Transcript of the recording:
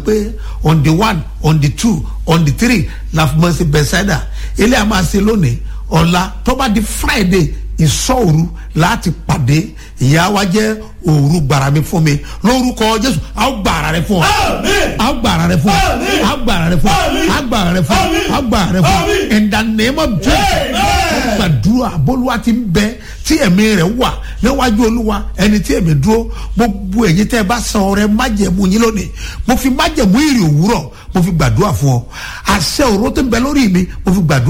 pé on the one on the two on the three la fi mọ̀ sí bẹ̀sẹ̀dà ilé a máa ṣe lónìí ọ̀la tó bá di friday ìsọ̀rù láti pàdé ìyá wa jẹ́ òru gbàrà mi fún mi lórúkọ jésù a ó gbàrà rẹ fún ọ a ó gbàrà rẹ fún ọ a ó gbàrà rẹ fún ọ a ó gbàrà rẹ fún ọ a ó gbàrà rẹ fún ọ in the name of jesus gbàdúrà bólúwa ti ń bẹ tí ẹ̀mí rẹ̀ wà níwájú olúwa ẹni tí ẹ̀mí dúró gbogbo èyí tẹ́ ẹ bá san ọrẹ májẹ̀mú yín lónìí mo fi májẹ̀mú ìrì òwúrọ̀ mo fi gbàdúrà fún ọ àṣẹ òró tó ń bẹ lórí mi mo fi gbàdúrà.